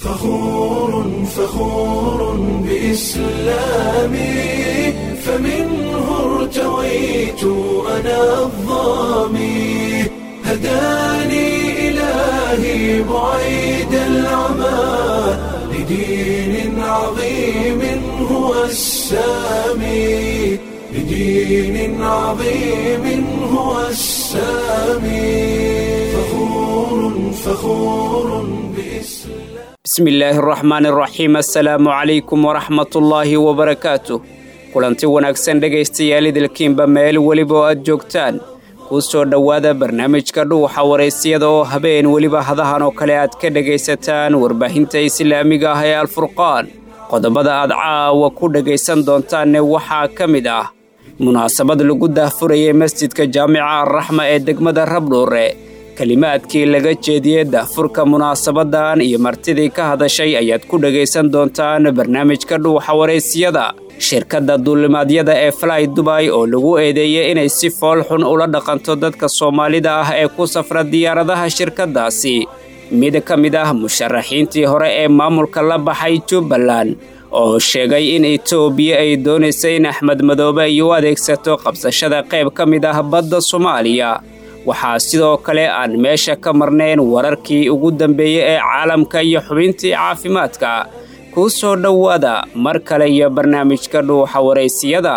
فخور فخور بإسلامي فمنه ارتويت أنا الظامي هداني إلهي بعيد العمى لدين عظيم هو السامي لدين عظيم هو السامي فخور فخور بإسلام bismi illaahi araxmaan araxiim assalaamu calaykum waraxmatullaahi wabarakaatu kulanti wanaagsan dhegaystayaal idilkiinba meel weliba oo aad joogtaan kuu soo dhowaada barnaamijka dhuuxa waraysyada oo habeen weliba hadahan oo kale aad ka dhegaysataan warbaahinta islaamiga ah ee alfurqaan qodobada aad caawa ku dhegaysan doontaanne waxaa ka mid ah munaasabad lagu daahfurayay masjidka jaamica arraxma ee degmada rabdhuure kelimaadkii laga jeediyey daahfurka munaasabadan iyo martidii ka hadashay ayaad ku dhegaysan doontaan barnaamijka dhuuxa waraysyada shirkadda duulimaadyada ee fly dubay oo lagu eedeeyey inay si fool xun ula dhaqanto dadka soomaalida ah ee ku safra diyaaradaha shirkaddaasi mid ka mid ah musharaxiintii hore ee maamulka la baxay jubbaland oo sheegay in etoobiya ay doonaysa in axmed madoobe ay u adeegsato qabsashada qayb ka mid ah badda soomaaliya waxaa sidoo kale aan meesha ka marnayn wararkii ugu dambeeyey ee caalamka iyo xubintii caafimaadka kuu soo dhowaada mar kale iyo barnaamijka dhuuxa waraysiyada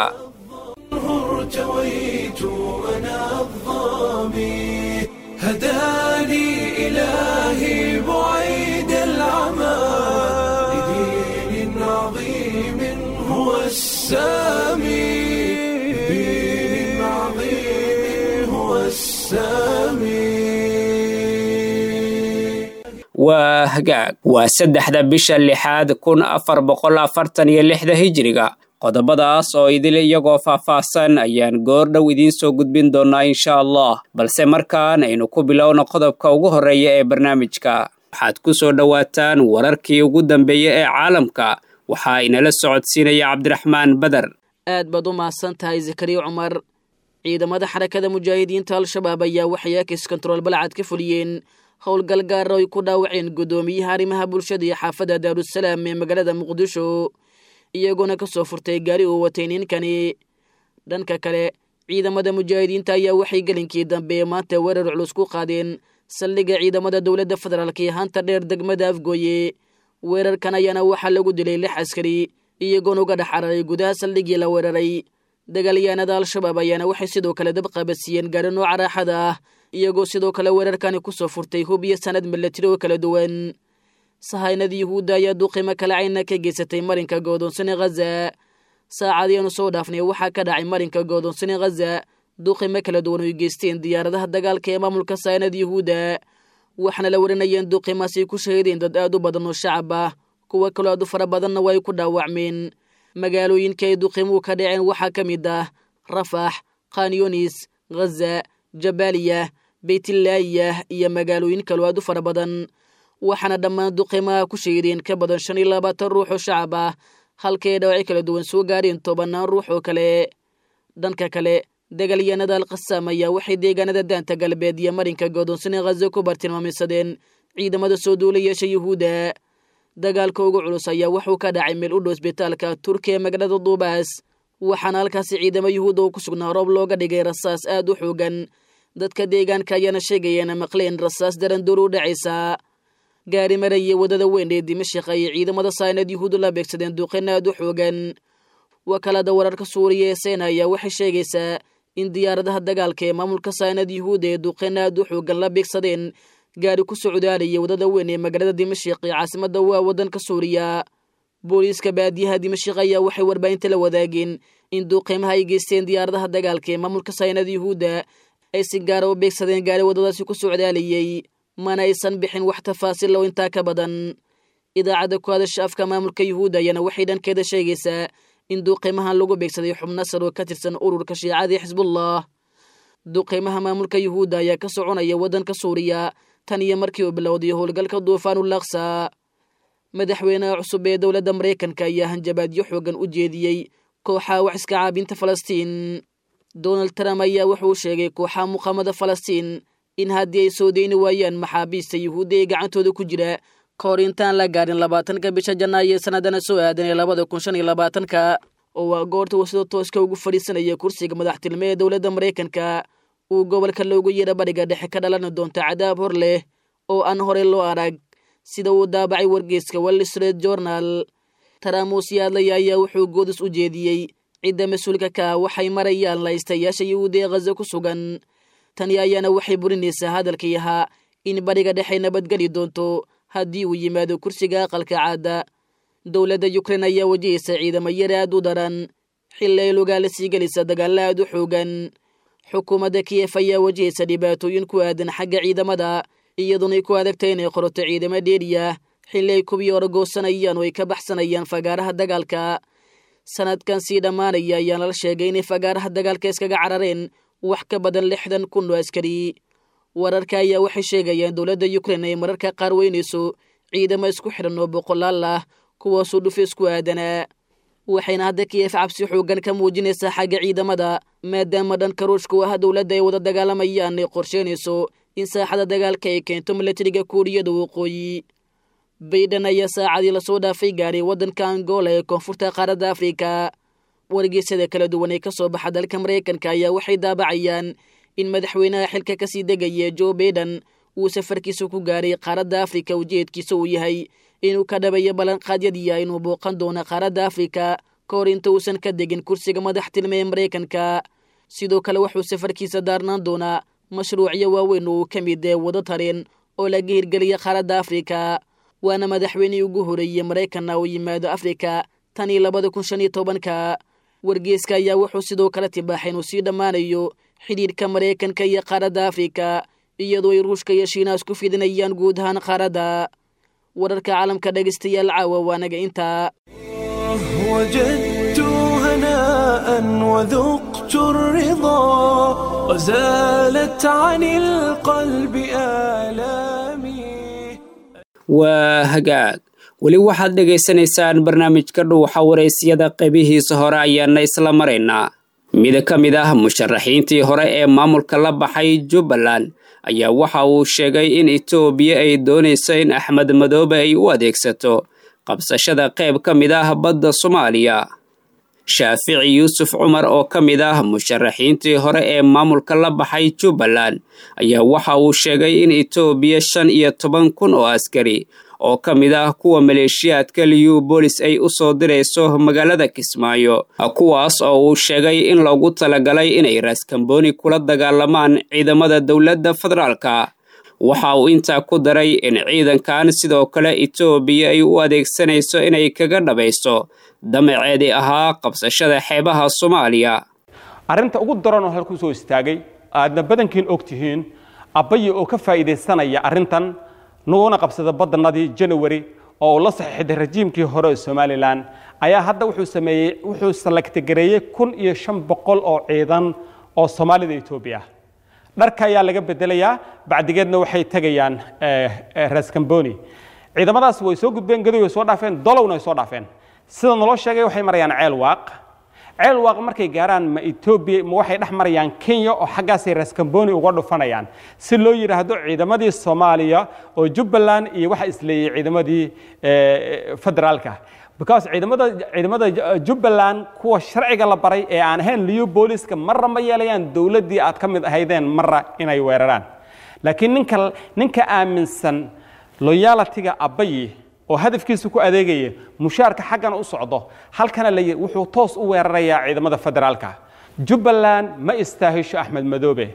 ارتويت أنا الظامي هداني إلهي بعيد العمى لدين عظيم هو السامي لدين عظيم هو السامي waa hagaag waa saddexda bisha lixaad kun afar boqol afartan iyo lixda hijiriga qodobadaas oo idil iyagoo faahfaahsan ayaan goor dhow idiin soo gudbin doonaa insha allah balse markaan aynu ku bilowno qodobka ugu horreeya ee barnaamijka waxaad ku soo dhowaataan wararkii ugu dambeeya ee caalamka waxaa inala socodsiinaya cabdiraxmaan beder aad baad u mahadsan tahay zakariya cumar ciidamada xarakada mujaahidiinta al-shabaab ayaa waxay akis kontarool balcad ka fuliyeen howlgal gaara ay ku dhaawaceen guddoomiyaha arrimaha bulshada iyo xaafadda daarusalaam ee magaalada muqdisho iyagoona ka soo furtay gaari uu watay ninkani dhanka kale ciidamada mujaahidiinta ayaa waxay gelinkii dambe maanta weerar culus ku qaadeen saldhigga ciidamada dowladda federaalk ee hanta dheer degmada afgooye weerarkan ayaana waxaa lagu dilay lix askari iyagoona uga dhex cararay gudaha saldhiggii la weeraray dagaalyahanada al-shabaab ayaana waxay sidoo kale dab qabadsiiyeen gaari nooca raaxada ah iyagoo sidoo kale weerarkani ku soo furtay hub iyo sanad milatari oo kala duwan sahaynada yuhuudda ayaa duqimo kale cayna ka geysatay marinka goodoonsane khaza saacadiianu soo dhaafnay waxaa ka dhacay marinka goodoonsane khaza duqimo kala duwan oy geysteen diyaaradaha dagaalka ee maamulka sahaynada yuhuudda waxaana la warinayeen duqimaasay ku shahiideen dad aad u badan oo shacab ah kuwa kaloo aad u fara badanna waa ay ku dhaawacmeen magaalooyinka ay duqimuhu ka dhaceen waxaa ka mid ah rafax khanyonis khaza jabaaliya beytlaayah iyo magaalooyin kaloo aad u fara badan waxaana dhammaan duqimaha ku shahiideen ka badan shan iyo labaatan ruux oo shacab ah halkay dhaawaci kala duwan soo gaareen tobannaan ruux oo kale dhanka kale dagaalyahanada alkhasaam ayaa waxay deegaanada daanta galbeed iyo marinka goodoonsane khaza ku bartilmaameysadeen ciidamada soo duulayaasha yuhuudda dagaalka ugu culus ayaa wuxuu ka dhacay meel u dhow isbitaalka turkiya magaalada duubaas waxaana halkaasi ciidamo yuhuudda oo ku sugnaa roob looga dhigay rasaas aad u xoogan dadka deegaanka ayaana sheegayeena maqleen rasaas darandoor u dhacaysa gaari maraya waddada weyn ee dimashik ayay ciidamada saynad yuhuuddu la beegsadeen duqin aad u xoogan wakaalada wararka suuriya ee seyna ayaa waxay sheegaysaa in diyaaradaha dagaalka ee maamulka saynad yuhuudda ee duqin aad u xoogan la beegsadeen gaari ku socdaalaya waddada weyn ee magaalada dimashik ee caasimadda waa waddanka suuriya booliiska baadiyaha dimashik ayaa waxay warbaahinta la wadaageen in duuqiimaha ay geysteen diyaaradaha dagaalka ee maamulka saynad yuhuudda ay si gaara u beegsadeen gaari waddadaasi ku socdaalayay mana aysan bixin wax tafaasiil oo intaa ka badan idaacadda ku hadasha afka maamulka yuhuudda ayaana waxay dhankeeda sheegaysaa in duuqiimahan lagu beegsaday xubno sar oo ka tirsan ururka shiicadii xisbullah duuqiimaha maamulka yuhuudda ayaa ka soconaya waddanka suuriya tan iyo markii uu bilowday howlgalka duufaanulaksa madaxweynaha cusub ee dowladda maraykanka ayaa hanjabaadyo xoogan u jeediyey kooxaha wax iska caabinta falastiin donald trump ayaa wuxuu sheegay kooxaha muqaamada falastiin in haddii ay soo deyni waayaan maxaabiista yuhuudda ee gacantooda ku jira ka hor intaan la gaarin labaatanka bisha janaayo sanadana soo aadan ee labada kun shan iyo labaatanka oo waa goorta uu sida tooska ugu fadhiisanaya kursiga madaxtilme ee dowladda maraykanka uu gobolka loogu yeedha bariga dhexe ka dhalan doonta cadaab hor leh oo aan horey loo arag sida uu daabacay wargeyska wall street journal taraamuusyaadlaya ayaa wuxuu goodis u jeediyey cidda mas-uulka ka ah waxay marayaan laystayaasha yuhuudi ee khaza ku sugan tani ayaana waxay burinaysaa hadalkii ahaa in bariga dhexe nabadgeli doonto haddii uu yimaado kursiga aqalka caada dowladda yukrain ayaa wajahaysa ciidamo yar aad u daran xilli ay lugaala sii gelisa dagaalla aad u xoogan xukuumadda kiyef ayaa wajahaysa dhibaatooyin ku aadan xagga ciidamada iyadoonay ku adagtay inay qorato ciidamo dheeriya xilli ay kubii orogoosanayaan oo ay ka baxsanayaan fagaaraha dagaalka sanadkan sii dhammaanaya ayaa lala sheegay inay fagaaraha dagaalka iskaga carareen wax ka badan lixdan kun oo askari wararka ayaa waxay sheegayaan dowladda yukrain ay mararka qaar weynayso ciidamo isku xidhan oo boqolaal ah kuwaasuu dhufis ku aadanaa waxayna hadda kiyef cabsi xoogan ka muujinaysaa xagga ciidamada maadaama dhanka ruushka u ah dowladda ay wada dagaalamayaan ay qorsheynayso in saaxada dagaalka ay keento milatariga kuuriyada waqooyi baydhan ayaa saacadii lasoo dhaafay gaaray waddanka angola ee koonfurta qaaradda afrika wargeysyada kala duwan ee ka soo baxa dalka maraykanka ayaa waxay daabacayaan in madaxweynaha xilka kasii degaya joe baiden uu safarkiisa ku gaaray qaaradda afrika ujeedkiisa uu yahay inuu ka dhabayo ballanqaadyadiia inuu booqan doono qaaradda afrika ka hor inta uusan ka degin kursiga madaxtilme ee maraykanka sidoo kale wuxuu safarkiisa daarnaan doonaa mashruucyo waaweyn oo uu ka mid ee wado tareen oo laga hirgeliya qaaradda afrika waana madaxweynihii ugu horeeyey maraykanna uu yimaado afrika tan iyo labada kun shan iyo tobanka wargeeska ayaa wuxuu sidoo kale tibaaxay inuu sii dhammaanayo xidhiidhka maraykanka iyo qaaradda afrika iyadoo ay ruushka iyo shiinaas ku fidinayaan guud ahaan qaaradda wararka caalamka dhegaystayaal caawa waanaga intaa وجدت هناء وذقت الرضا وزالت عن القلب آلامي waa hagaag weli waxaad dhegaysanaysaan barnaamijka dhuuxa waraysyada qaybihiisa hore ayaana isla maraynaa mid ka mid ah musharaxiintii hore ee maamulka la baxay jubbaland ayaa waxa uu sheegay in etoobiya ay doonayso in axmed madoobe ay u adeegsato qabsashada qayb ka mid ah badda soomaaliya shaafici yuusuf cumar oo ka mid ah musharaxiintii hore ee maamulka la baxay jubbaland ayaa waxa uu sheegay in etoobiya shan iyo toban kun oo askari oo ka mid ah kuwa maleeshiyaadka liyu boolis ay u soo dirayso magaalada kismaayo kuwaas oo uu sheegay in loogu talagalay inay raaskambooni kula dagaalamaan ciidamada dowladda federaalka waxa uu intaa ku daray in ciidankan sidoo kale etoobiya ay u adeegsanayso inay kaga dhabayso damaceedii ahaa qabsashada xeebaha soomaaliya arrinta ugu daran oo halku soo istaagay aadna badankiin og tihiin abbaye oo ka faa'iidaysanaya arrintan naguna qabsada badanadii janawari oo uu la saxiixday rajiimkii hore ee somalilan ayaa hadda wuxuu sameeyey wuxuu salagtagareeyey kun iyo shan boqol oo ciidan oo soomaalida etoobiya ah dharka ayaa laga bedelayaa bacdigeedna waxay tegayaan raskamboni ciidamadaas way soo gudbeen gadoy way soo dhaafeen dolowna way soo dhaafeen sida naloo sheegay waxay marayaan ceel waaq ceel waaq markay gaaraan ma etoobiya ma waxay dhex marayaan kenya oo xaggaasay raskamboni uga dhufanayaan si loo yidhaahdo ciidamadii soomaaliya oo jubbaland iyo waxa isleeyey ciidamadii federaalka because ciidamada ciidamada jubbaland kuwa sharciga la baray ee aan ahayn liyo booliska marra ma yeelayaan dowladdii aad ka mid ahaydeen marra inay weeraraan laakiin ninka ninka aaminsan loyalitiga abbayi oo hadafkiisa ku adeegaya mushaarka xaggana u socdo halkana la wuxuu toos u weerarayaa ciidamada federaalka jubbaland ma istaahisho axmed madoobe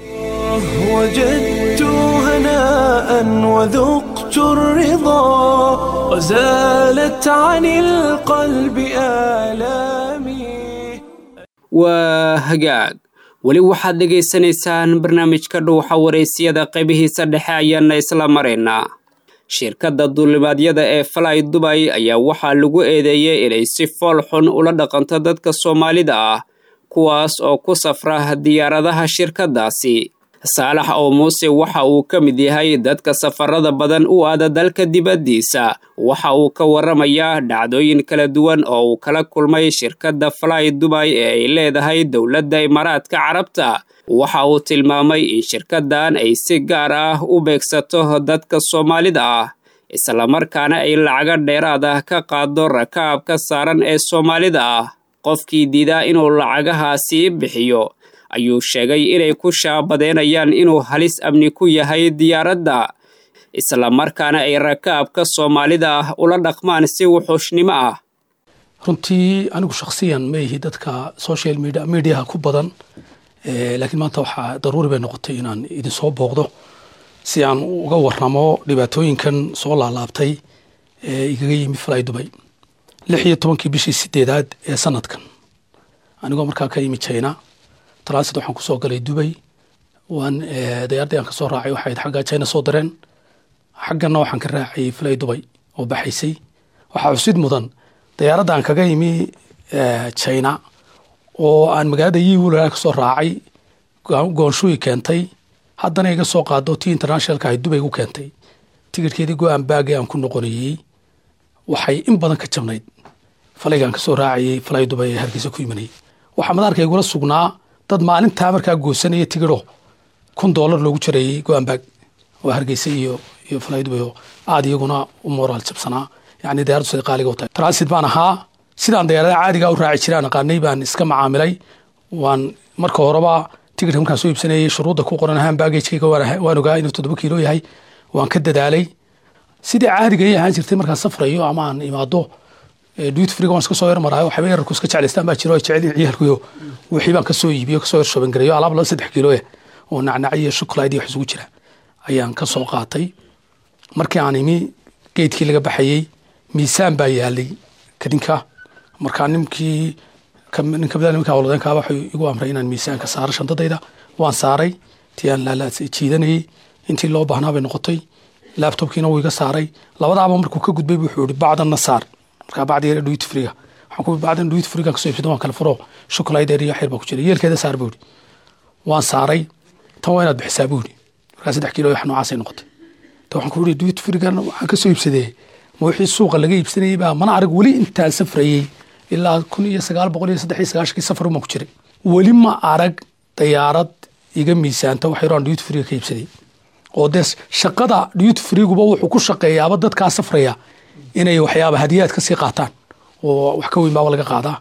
وجدت هناء وذقت الرضا وزالت عن القلب آلامي waa hagaag weli waxaad dhegaysanaysaan barnaamijka dhuuxa waraysyada qaybihiisa dhexe ayaana isla maraynaa shirkadda duulimaadyada ee falay dubay ayaa waxaa lagu eedeeyey inay si fool xun ula dhaqanto dadka soomaalida ah kuwaas oo ku safra diyaaradaha shirkaddaasi saalax oo muuse waxa uu ka mid yahay dadka safarada badan u aada dalka dibaddiisa waxa uu ka warramayaa dhacdooyin kala duwan oo uu kala kulmay shirkadda falay dubay ee ay leedahay dowladda imaaraadka carabta waxa uu tilmaamay in shirkaddan ay si gaar ah u beegsato dadka soomaalida ah islamarkaana ay lacaga dheeraad ah ka qaado rakaabka saaran ee soomaalida ah qofkii diidaa inuu lacagahaasi bixiyo ayuu sheegay inay ku shaabadeynayaan inuu halis amni ku yahay diyaaradda islamarkaana ay rakaabka soomaalida ah ula dhaqmaan si wuxuushnimo ah runtii anigu shakhsiyan ma ihi dadka social media mediaha ku badan laakiin maanta waxaa daruuri bay noqotay inaan idin soo booqdo si aan uga waramo dhibaatooyinkan soo laalaabtay ee igaga yimi fly dubay lix iyo tobankii bishii sideedaad ee sanadkan anigoo markaa ka yimi china transit waxaan kusoo galay dubay waan dayaaradii aan kasoo raacay waxay xagga china soo dareen xaggana waxaan ka raacayay fly dubay oo baxaysay waxaa xusid mudan dayaaradda aan kaga yimi china oo aan magaalada yiwula kasoo raacay goonshuyi keentay haddana iga soo qaado tii internationalka ahay dubay gu keentay tigirhkeedii go-aan baagii aan ku noqonayey waxay in badan ka jabnayd falaygaan kasoo raacayay falay dubay ee hargeysa ku imanayay waxaa madaarka igula sugnaa dad maalintaa markaa goosanaya tigiro kun doolar loogu jarayey go-aan baag oo hargeysa iyo iyo falay dubay oo aada iyaguna u moraal jabsanaa yani dayaradu siday qaaliga u tahay transit baan ahaa sidaan dayaaradaha caadiga u raaci jiraan aqaanay baan iska macaamilay waan marka horeba tigirka markaan soo iibsanayay shuruudda ku qoran ahaan baagagekayga waan ogaa inuu toddoba kiilo yahay waan ka dadaalay sidii caadiga ay ahaan jirtay markaan safrayo ama aan imaado duut friga waan iska soo yarmaraayo waxayba yararku iska jeclaystaan baa jiro ay jecelin ciyaalkuyo wixii baan kasoo iibiyo kasoo yar shobangareeyo alaab laba saddex kiilooya oo nacnac iyo shuklayd iyo wax isugu jira ayaan ka soo qaatay markii aan imi geedkii laga baxayey miisaan baa yaalay kadinka markaa ninkii nin kamida nimanka howladeenkaa waxay igu amray inaan miisaanka saaro shantadayda waan saaray tii aan jiidanayey intii loo baahnaa bay noqotay laabtobkiina wuu iga saaray labadaaba markuu ka gudbay wuxuu yihi bacdanna saar markaa bacdi yar dhuit friga waxaan ku bacdan dhuit friga kasoo ibsado waan kala furo shukulaydeer iyo xeer baa ku jira yeelkeeda saar buu yihi waan saaray tan waa inaad bixisaa buu yihi markaa saddex kiilo wax noocaasay noqotay ta waxaan ku yihi dhuit frigan waxaan kasoo iibsadee ma wixii suuqa laga iibsanayay baa mana arag weli intaan safrayey ilaa kun iyo sagaal boqol iyo saddex iyo sagaashankii safar baan ku jiray weli ma arag dayaarad iga miisaanta wax yaroo aan dhuut friga ka iibsaday oo dee shaqada dhuut friguba wuxuu ku shaqeeyaaba dadkaa safraya inay waxyaaba hadiyaad ka sii qaataan oo wax ka weyn baaba laga qaadaa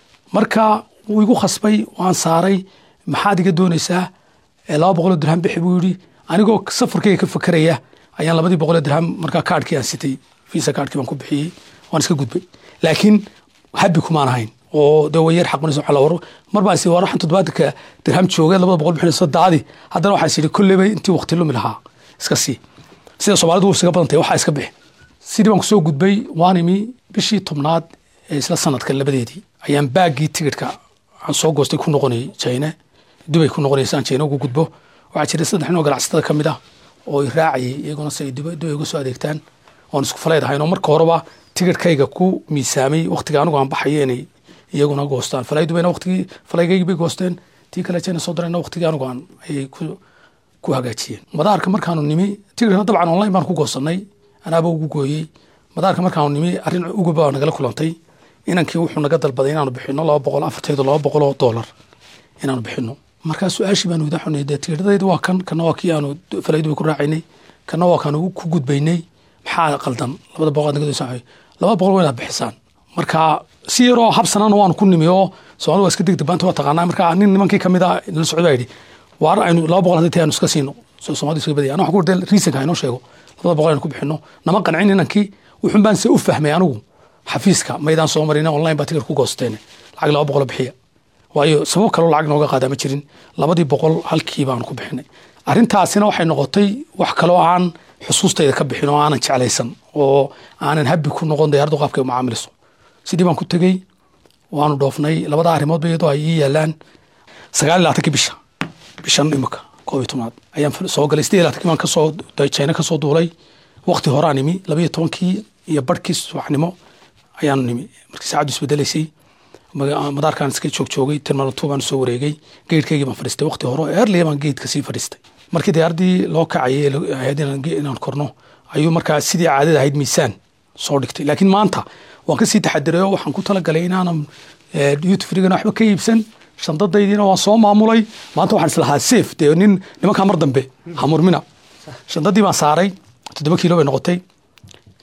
marka wuu igu khasbay waan saaray maxaad iga doonaysaa laba boqoloo dirham bixi buu yidhi anigoo safarkayga ka fakeraya ayaan labadii boqoloo dirham markaa kaadhkii aan sitay visa kaadhkii baan ku bixiyey waan iska gudbay laakiin habi kumaan ahayn oo de way yar xaqunaysa waxa la war mar baan si waxan toddobaatanka dirham joogay labada boqol bixinayso daadi haddana waxaan is yidhi kolleyba intii waqti lumi lahaa iska sii sida soomaalidu isaga badan tahay waxaa iska bixi sidii baan kusoo gudbay waan imi bishii tobnaad ee isla sanadka labadeedii ayaan baaggii tigidhka aan soo goostay ku noqonayay jayne dubay ku noqonaysa aan jayne ugu gudbo waxaa jiray saddex nin oo ganacsatada ka mid ah oo i raacayay iyaguna si ay dubay uga soo adeegtaan oon isku faleyd ahayn oo marka horeba tigidhkayga ku miisaamay waqtiga anigu aan baxayo inay iyaguna goostaan falay dubayna waqtigii falaygaygii bay goosteen tii kale jayna soo darayna waqtigii anigu aan ayay ku ku hagaajiyeen madaarka markaanu nimi tigidhna dabcan online baan ku goosanay anaaba ugu gooyey madaarka markaanu nimi arrin uguba nagala kulantay inankii wuxuu naga dalbaday inaanu bixino laba boqol afartaydo laba boqol oo doolar inaanu bixino markaa su-aashii baanu wada xunay dee tigidhadayda waa kan kana waa kii aanu falaydu ku raacaynay kana waa kaanu ku gudbaynay maxaa qaldan labada boqol naga doonsan laba boqol waa inaad bixisaan marka si yaroo habsanana waanu ku nimi oo soomaalida waa iska degdeg baanta waa taqaanaa marka nin nimankii kamid a la socda baa yidhi waar aynu laba boqol hadii tahay aanu iska siino soomaalida iska badaya ana waxaan ku warday reasonka inoo sheego labada boqol aynu ku bixino nama qancin inankii wuxun baan se u fahmay anigu xafiiska maydaan soo marina online baa tigir ku goosteen lacag laba boqol bixiya waayo sabab kaloo lacag nooga qaadaa ma jirin labadii boqol halkii baanu ku bixinay arrintaasina waxay noqotay wax kaloo aan xusuustayda ka bixin oo aanan jeclaysan oo aanan habi ku noqon dayaradu qaabkay u macaamiliso sidii baan ku tegey waanu dhoofnay labada arrimoodba iyadoo ay ii yaalaan sagaal iyo labaatankii bisha bishan imika koob iyo tobnaad ayaan soo galay sidii labaatankii baan kasoo jayna kasoo duulay waqti horaan nimi labayo tobankii iyo barhkii subaxnimo ayaanu nimi markii saacaddu isbedelaysay madaarkaan iska joog joogay terminal two baan soo wareegay geedhkaygii baan fadhiistay waqti hore earliya baan geedka sii fadhiistay markii diyaaradii loo kacayay ahayd inaan korno ayuu markaa sidii caadada ahayd miisaan soo dhigtay laakiin maanta waan kasii taxadiray oo waxaan ku talagalay inaanan youtufrigana waxba ka iibsan shandadaydiina waan soo maamulay maanta waxaan islahaa safe dee nin nimankaa mar dambe hamurmina shandadii baan saaray toddoba kiilo bay noqotay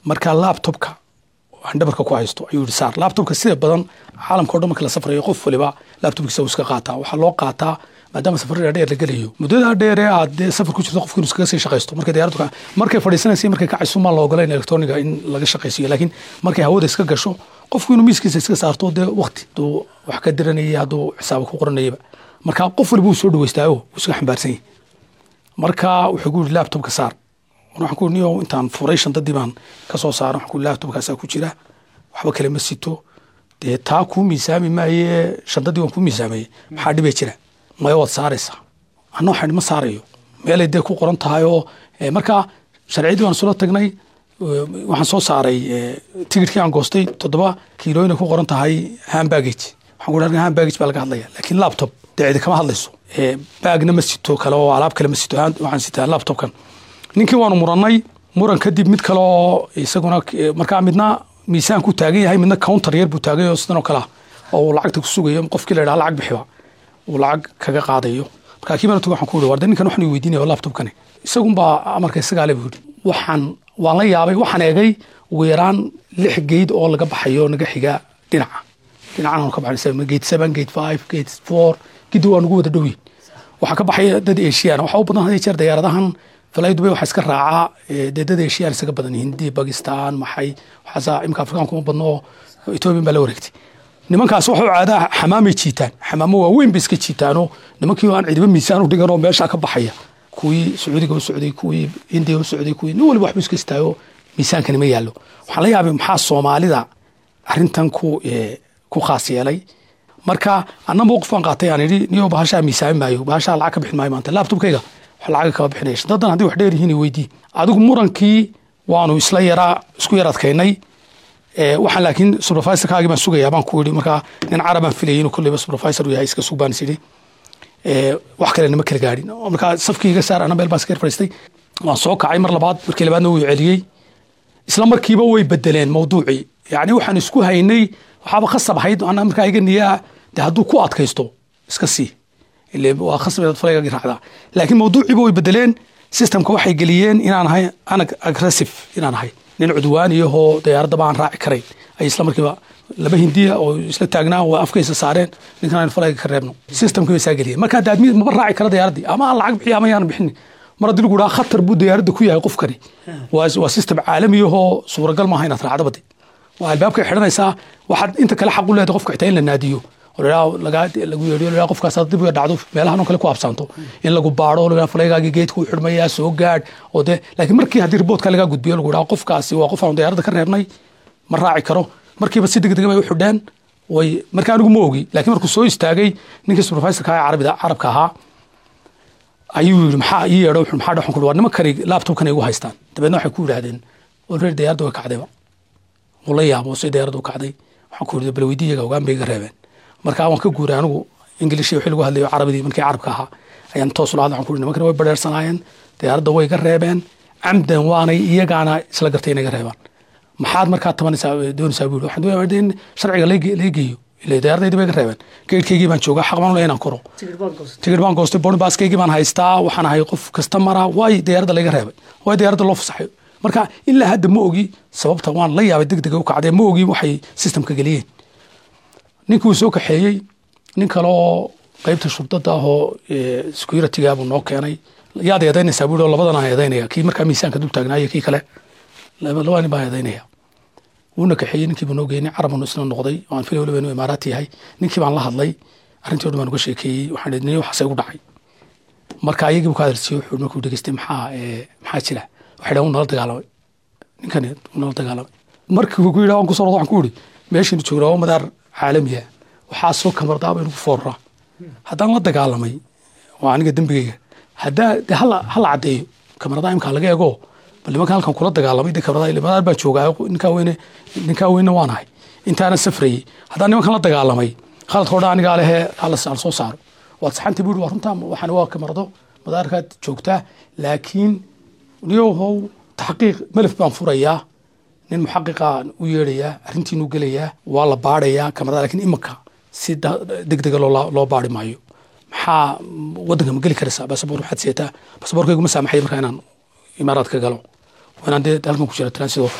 marka laptopka aan dhabarka ku haysto ayuu yihi saar laptopka sida badan caalamka o dhan marka la safrayo qof waliba laptopkiisa uu iska qaataa waxaa loo qaataa maadaama safarada dheer la gelayo muddada dheer ee aad dee safar ku jirto qofku inuu iskaga sii shaqaysto markay diyaaraddu ka markay fadhiisanaysa markay kacayso maa la ogolayn electroniga in laga shaqaysiiyo laakiin markay hawada iska gasho qofku inuu miiskiisa iska saarto dee waqti hadduu wax ka diranayay hadduu xisaaba ku qoranayaba marka qof waliba uu soo dhaweystaayo wuu iska xambaarsan yahay marka wuxuu ku yidhi laptopka saar waxaan ku niyo intaan furay shandadii baan ka soo saaran waxaan ku laptopkaasaa ku jira waxba kale ma sito dee taa kuu miisaami maaye shandadii waan kuu miisaamayey maxaa dhibay jira maya waad saaraysaa anna waxaan ma saarayo meelay dee ku qoran tahay oo marka sharciyadii waan isula tagnay waxaan soo saaray tigidhkii aan goostay toddoba kiilooyina ku qoran tahay hambagage waxaan ku dhahay hambagage baa laga hadlaya laakiin laptop dee cidi kama hadlayso baagna ma sito kale oo alaab kale ma sito waxaan sitaa laptopkan ninkii waanu murannay muran kadib mid kale oo isaguna markaa midna miisaan ku taagan yahay midna counter yar buu taagay oo sidan oo kale ah oo uu lacagta ku sugayo qofkii la yidhaha lacag bixiba uu lacag kaga qaadayo markaa kii baan waxaan ku yidhi warde ninkan waxaan weydiinaya laptopkani isagunbaa amarka isagaale buu yidhi waxaan waan la yaabay waxaan eegay ugu yaraan lix geyd oo laga baxayo naga xiga dhinaca dhinacan ka baxay gate seven gate five gate four gidi waa nagu wada dhowyin waxaa ka baxaya dad asian waxaa u badan had jeer diyaaradahan falay dubay waxaa iska raacaa dee dad asian isaga badan hindi bakistan maxay waxaasa imika afrikaan kuma badno oo ethoobiyan baa la wareegtay nimankaas waxu caadaa xamaamay jiitaan xamaamo waaweyn bay iska jiitaanoo nimankii aan cidiba miisaan u dhigan oo meeshaa ka baxaya kuwii sacuudiga u socday kuwii hindiga u socday kuwii nin waliba waxbu iska istaago miisaankani ma yaallo waxaan la yaabay maxaa soomaalida arrintan ku ku khaas yeelay marka anna mowqif baan qaatay aan idhi niyo bahashaa miisaami maayo bahashaa lacag ka bixin maayo maanta laptopkayga wax lacag kama bixinaya shantadan haddii wax dheer yihiin weydii adigu murankii waanu isla yaraa isku yar adkaynay waxaan laakiin supervisorkaagii baan sugayaa baan ku yidhi markaa nin carabaan filayay inuu kolleyba supervisor uu yahay iska sug baan is idhi wax kale nama kala gaadhin markaa safkii iga saar ana meel baan iska yar fadhiistay waan soo kacay mar labaad markii labaadna wuu celiyey isla markiiba way bedeleen mawduucii yacni waxaan isku haynay waxaaba khasab ahayd ana markaa iga niyaa de hadduu ku adkaysto iska sii ile waa khasab falayga raacdaa laakiin mawduuciiba way bedeleen systemka waxay geliyeen inaan ahay anag aggressive inaan ahay nin cudwaaniyahoo diyaaradda baan raaci karayn ay isla markiiba laba hindiya oo isla taagnaa waa afkaysa saareen ninkan aan falayga ka reebno systemkii bay saa geliyeen marka hadda admi maba raaci kara diyaaraddii ama aan lacag bixiya ama yaanan bixin mar haddii lagu dhaha khatar buu diyaaradda ku yahay qofkani waa waa system caalamiyahoo suuragal maaha inaad raacdo badi waa albaabkay xidhanaysaa waxaad inta kale xaq u leedahay qofka xitaa in la naadiyo lagu yeedhiyo qofkaas dib uga dhacdo meelahan oo kale ku absaanto in lagu baaro la falaygaagii geedka u xidhmayaa soo gaadh oo dee laakiin markii haddii riboodka lagaa gudbiyo lagu dhaha qofkaasi waa qof aan diyaaradda ka reebnay ma raaci karo markiiba si degdega bay u xidheen way marka anigu ma ogi laakiin markuu soo istaagay ninkii supervisorka ee carabida carabka ahaa ayuu yidhi maxaa ii yeedho wuxuu maxaa dhaxan ku waa nimankani laptopkan ay igu haystaan dabeedna waxay ku yidhaahdeen already diyaaradda way kacdayba wuu la yaabo si diyaaradda u kacday waxaan ku yidhi bal weydii iyaga ogaan bay iga reebeen marka waan ka guuray anigu ingilishi wixii lagu hadlayo carabidii markii carabka ahaa ayaan toos ula hadla waxaan ku yidhi nimankani way badheersanaayeen diyaaradda way iga reebeen camdan waanay iyagaana isla gartay inay iga reebaan maxaad markaa tabanaysaa doonaysaa buu yidhi waxaan doonaya in sharciga laga geeyo ile diyaaradaydi bay iga reebeen geedhkaygii baan joogaa xaq baan u leeyahay inaan koro tigir baan goostay bonibaaskaygii baan haystaa waxaan ahay qof kasta mara waay diyaaradda laga reebay waay diyaaradda loo fasaxay marka ilaa hadda ma ogi sababta waan la yaabay degdega u kacdee ma ogi waxay systemka geliyeen ninkii uu soo kaxeeyey nin kale oo qeybta shubdada ahoo securityga buu noo keenay yaad eedaynaysaa buu labadan aan eedaynaya kii markaa miisaanka dul taagnaayo kii kale laba nin baan eedaynaya wuuna kaxeeyey ninkii buu noo geeyey nin carabunu isna noqday oo aan filay waliba inuu imaaraati yahay ninkii baan la hadlay arrintii o dhan baan uga sheekeeyey waxaan idhi nin waxaasay ugu dhacay marka ayagii buu ka hadalsiiyey wuxuu markuu dhegeystay maxaa maxaa jira waxay dhahan nala dagaalamay ninkani nala dagaalamay markii uu ku yidhi waan kusoo rodo waxaan ku yidhi meeshiinu joognaa waa madaar caalamiya waxaa soo kamardaaba inugu fooraraa haddaan la dagaalamay waa aniga dembigeyga haddaa de hala hala caddeeyo kamarada imkaa laga eego bal nimanka halkan kula dagaalamay de kamarada madaar baan joogaa ninkaa weyne ninkaa weyne waan ahay intaana safrayey haddaan nimankan la dagaalamay khaladka odhan anigaa lehe hala soo saaro waad saxantii buu waa runtaa waxaan waa kamarado madaarkaad joogtaa laakiin niyohow taxqiiq melef baan furayaa nin muxaqiqaan u yeedhayaa arrintiinuu gelayaa waa la baadhayaa kamarada lakin imanka si degdega loo baari maayo maxaa wadanka ma geli karaysaa basaboor waxaad seetaa basaboorkaygu ma saamaxay markaa inaan imaaraad ka galo inaan dee halkan ku jira transido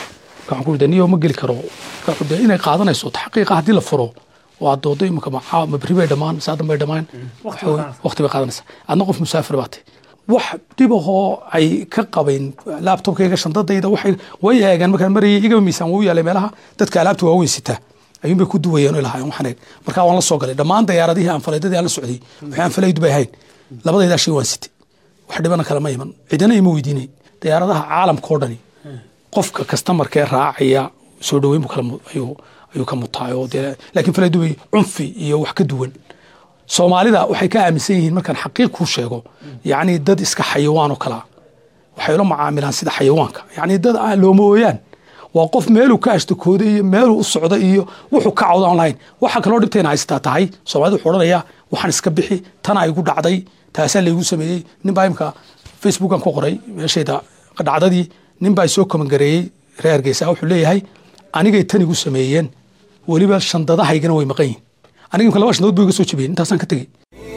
waxaan ku yidhi niyo ma geli karo wuxuu de inay qaadanayso taxqiiqa haddii la furo oo aad doodo imika ma ma berri bay dhammaan saadan bay dhammaan waqti bay qaadanaysaa adna qof musaafir baatay wax dhibahoo ay ka qabayn laabtobkayga shandadayda waxay way eegeen markaan marayay igaba miisaan wuu yaalay meelaha dadka alaabta waaweyn sitaa ayuun bay ku duwayeen oo lahaayeen waxaan eeg markaa waan la soo galay dhammaan dayaaradihii aan falaydadii aan la socday wixii aan falaydu bay ahayn labadaydaa shay waan sitay wax dhibana kale ma iman cidina ima weydiinay dayaaradaha caalamka oo dhani qofka kastamarkee raacaya soo dhaweyn buu kala ayuu ayuu ka mutaay oo dee laakiin falaydu bay cunfi iyo wax ka duwan soomaalida waxay ka aaminsan yihiin markaan xaqiiq kuu sheego yacni dad iska xayawaan oo kalaa waxay ula macaamilaan sida xayawaanka yacni dad aan looma ooyaan waa qof meeluu ka ashtakooday iyo meeluu u socda iyo wuxuu ka cawda aan lahayn waxa kaloo dhibtayna haystaa tahay soomaalida wuxuu odhanayaa waxaan iska bixi tanaa igu dhacday taasaa laygu sameeyey nin baa imka facebookan ku qoray meeshayda dhacdadii nin baa soo komangareeyey reer hargeysa wuxuu leeyahay anigay tan igu sameeyeen weliba shandadahaygana way maqan yihin aniga imka laba shandadood buu iga soo jebiyey intaasaan ka tegey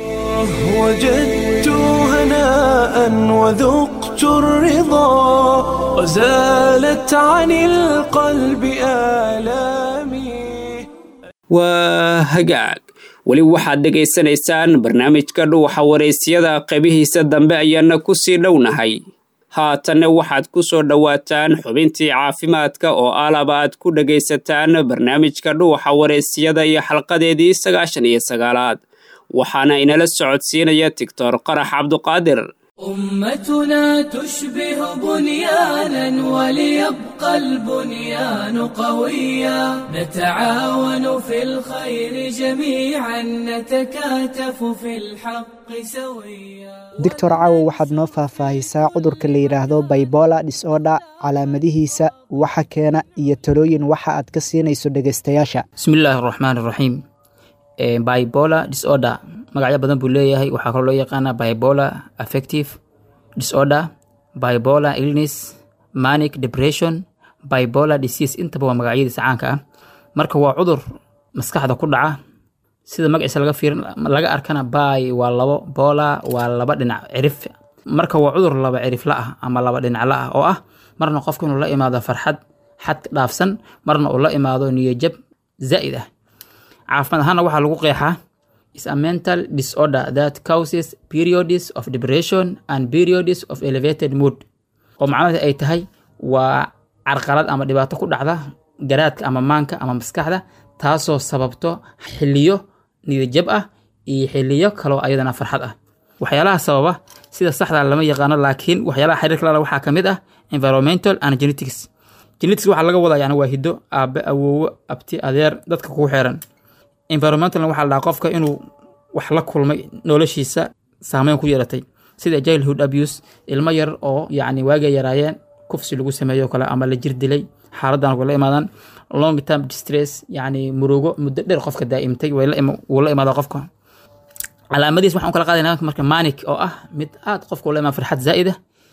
وجدت هناء وذقت الرضا وزالت عن القلب آلامي waa hagaag weli waxaad dhegaysanaysaan barnaamijka dhuuxa waraysyada qaybihiisa dambe ayaana ku sii dhownahay haatanna waxaad ku soo dhowaataan xubintii caafimaadka oo alaba aad ku dhegaysataan barnaamijka dhuuxa waraysyada iyo xalqadeedii sagaashan iyo sagaalaad waxaana inala socodsiinaya tigtor qarax cabduqaadir أمتنا تشبه بنيانا وليبقى البنيان قويا نتعاون في الخير جميعا نتكاتف في الحق سويا doctor caawo waxaad noo faahfaahisaa cudurka la yidhaahdo baybola disorder calaamadihiisa waxa keena iyo talooyin waxa aad ka siinayso dhegaystayaasha bismillaahi raxmaan raxiim bipolar disorder magacyo badan buu leeyahay waxaa kaloo loo yaqaana bipolar affective disorder bipolar illness manic depression bipolar disease intaba waa magacyadiisa caanka ah marka waa cudur maskaxda ku dhaca sida magaciisa laga fiirin laga arkana bay waa labo bola waa laba dhinac cirif marka waa cudur laba cirifla ah ama laba dhinacla ah oo ah marna qofku inuu la imaado farxad xad dhaafsan marna uu la imaado niyajab zaa'id ah caafimaad ahaana waxaa lagu qeexaa is a mental disorder that causes periods of depression and periods of elevated mood oo macnaheed ay tahay waa carqalad ama dhibaato ku dhacda garaadka ama maanka ama maskaxda taasoo sababto xiliyo niyadjab ah iyo xiliyo kaloo ayadana farxad ah waxyaalaha sababa sida saxda lama yaqaano laakiin waxyaalaha xiriirka lala waxaa ka mid ah environmental and genetics genetics waxaa laga wadaa yani waa hiddo aabe awoowo abti adeer dadka kugu xeeran environmentalna waxaa la dhahaa qofka inuu wax la kulmay noloshiisa saameyn ku yeelatay sida childhood abuse ilmo yar oo yacni waagay yaraayeen kufsi lagu sameeyo kale ama la jir dilay xaaladan way la imaadaan long term distress yacni murugo muddo dheer qofka daa'imtay way la ima- wuu la imaada qofka calaamadihiis waxaan u kala qaadayna marka manic oo ah mid aad qofka ula imaan farxad zaa'ida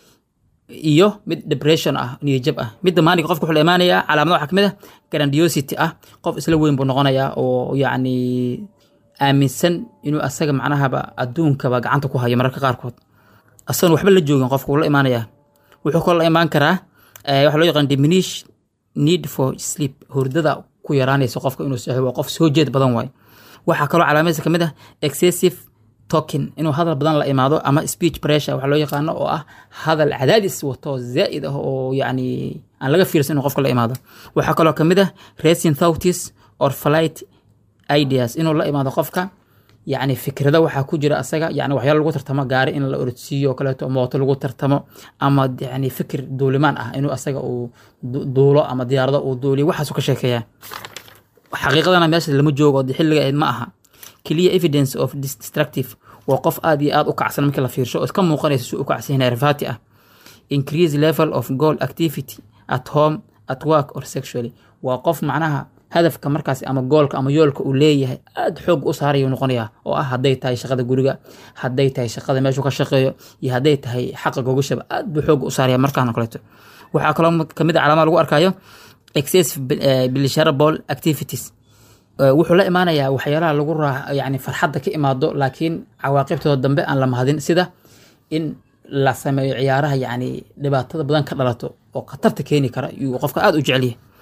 iyo mid depression ah niyajab ah midda maalinka qofka wuxuu la imaanayaa calaamada waxaa kamid ah grandiosity ah qof isla weyn buu noqonayaa oo yacni aaminsan inuu asaga macnahaba adduunkaba gacanta ku hayo mararka qaarkood asagan waxba la joogin qofka wuu la imaanayaa wuxuu kaloo la imaan karaa eh, waxaa loo yaqaan diminish need for sleep hurdada ku yaraanaysa qofka inuu seexdo waa qof soo jeed badan waayo waxaa kaloo calaamadiisa kamid ah excessive talking inuu hadal badan la imaado ama speech pressure waxaa loo yaqaano oo ah hadal cadaadis wato zaa'id ah oo yacni aan laga fiirsan inuu qofka la imaado waxaa kaloo kamid ah racing thoughts or flight ideas inuu la imaado qofka yacni fikrada waxaa ku jira asaga yani waxyaalo lagu tartamo gaari in la orodsiiyo oo kaleeto mooto lagu tartamo ama yani fikir duulimaan ah inuu asaga uu du- duulo ama diyaarado uu duuliyo waxaasuu ka sheekeeyaa xaqiiqadana meesha lama joogo oo xilliga ahayd ma aha clear evidence of dis- destructive waa qof aad iyo aad u kacsan markii la fiirsho oo iska muuqanaysa si u kacsan yahay rifati ah increase level of goal activity at home at work or sexually waa qof macnaha hadafka markaas ama goolka ama yoolka uu leeyahay aad xoog u saarayuu noqonayaa oo ah hadday tahay shaqada guriga hadday tahay shaqada meeshuu ka shaqeeyo iyo hadday tahay xaqa gogashaba aad buu xoog u saaraya markaan oo kaleeto waxaa kaloo kamid a calaamada lagu arkayo excessive eh, pleasurable activities Eh, wuxuu la imaanayaa waxyaalaha lagu raa yani farxadda ka imaado laakiin cawaaqibtooda dambe aan la mahadin sida in la sameeyo ciyaaraha yani dhibaatada badan ka dhalato oo khatarta keeni kara iyuu qofka aada u jecelyahay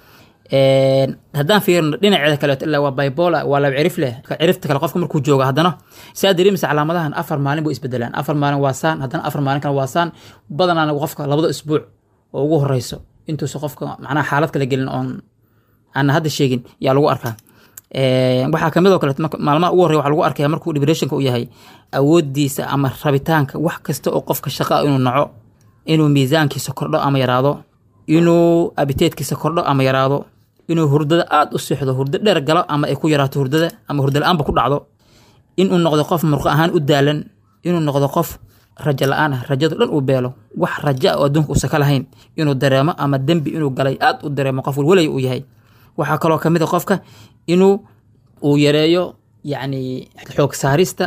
haddaan fiirino dhinaceeda kaleeto ilaa waa bibola waa laba cirif leh cirifta kale qofka markuu joogo haddana saa dareemaysa calaamadahan afar maalin buu isbedelaan afar maalin waa saan haddana afar maalin kale waa saan badanaana qofka labada isbuuc oo ugu horeyso intuusa qofka macnaha xaalad kala gelin oon aan hadda sheegin yaa lagu arkaa waxaa kamid oo kale maalmaha ugu horreya waxaa lagu arkaya markuu depressionka u yahay awoodiisa ama rabitaanka wax kasta oo qofka shaqa inuu naco inuu miisaankiisa kordho ama yaraado inuu abiteedkiisa kordho ama yaraado inuu hurdada aada u seexdo hurdo dheer galo ama ay ku yaraato hurdada ama hurdo la-aanba ku dhacdo inuu noqdo qof murqo ahaan u daalan inuu noqdo qof rajo la-aan ah rajado dhan uu beelo wax rajo ah oo adduunka uusan ka lahayn inuu dareemo ama dembi inuu galay aada u dareemo qof walwalay uu yahay waxaa kaloo kamid a qofka inuu uu yareeyo yacni xoog saarista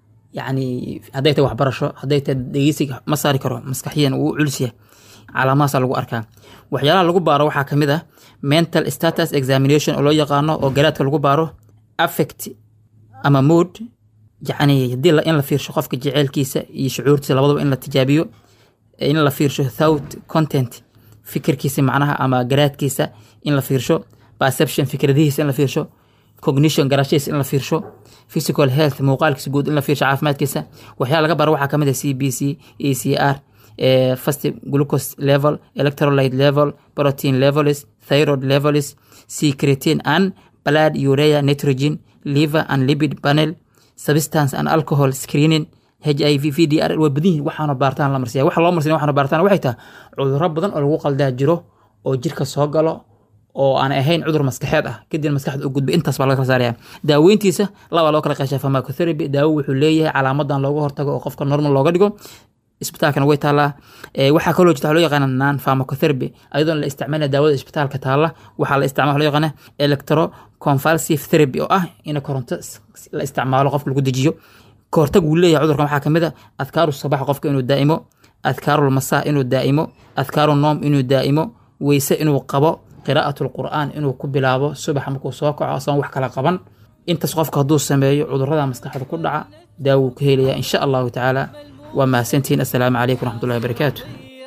yacni hadday tahay waxbarasho hadday tahay dhegeysiga ma saari karo maskaxiyan uu culisyahay calaamahaasaa lagu arkaa waxyaalaha lagu baaro waxaa kamid ah mental status examination oo loo yaqaano oo garaadka lagu baaro affect ama mood yacni haddii in la fiirsho qofka jeceelkiisa iyo shucuurtiisa labadaba in la tijaabiyo in la fiirsho thought content fikirkiisa macnaha ama garaadkiisa in la fiirsho perception fikradihiisa in la fiirsho cognition garashadiisa in la fiirsho physical health muuqaalkiisa guud in la fiirsho caafimaadkiisa waxyaala laga baro waxaa kamid ah c b c e c r fast glucose level electrolyte level protein levels thyroid levels secretin and blood urea nitrogen liver and lipid panel substance and alcohol screening h i v v d r waa badan yihin waxaana baartaan la marsiya waxa loo marsiya waxaana baartaan waxay tahay cudurro badan oo lagu qaldaa jiro oo jirka soo galo oo aan ahayn cudur maskaxeed ah kadibna maskaxda u gudbay intaas baa laga kala saaraya daaweyntiisa laba loo kala qeeshaa pharmacotherapy daawo wuxuu leeyahay calaamadan looga hortago oo qofka normal looga dhigo isbitaalkana way taallaa waxaa kaloo jirta waxa loo yaqaana non pharmacotherapy ayadoon la isticmaalina daawada isbitaalka taalla waxaa la isticmaala loo yaqaana electroconvulsive therapy oo ah in koronto la isticmaalo qofka lagu dejiyo kahortag wuu leeyahay cudurkan waxaa kamid a adkaaru sabax qofka inuu daa'imo adkaarul masaa inuu daa'imo adkaaru noom inuu daa'imo weyse inuu qabo qiraa'atu lqur'aan inuu ku bilaabo subax markuu soo kaco asagoon wax kala qaban intaas qofka hadduu sameeyo cudurrada maskaxda ku dhaca daawuu ka helayaa insha allahu tacaala waa mahadsantihiin assalaamu calaykum waraxmatullahi wabarakaatu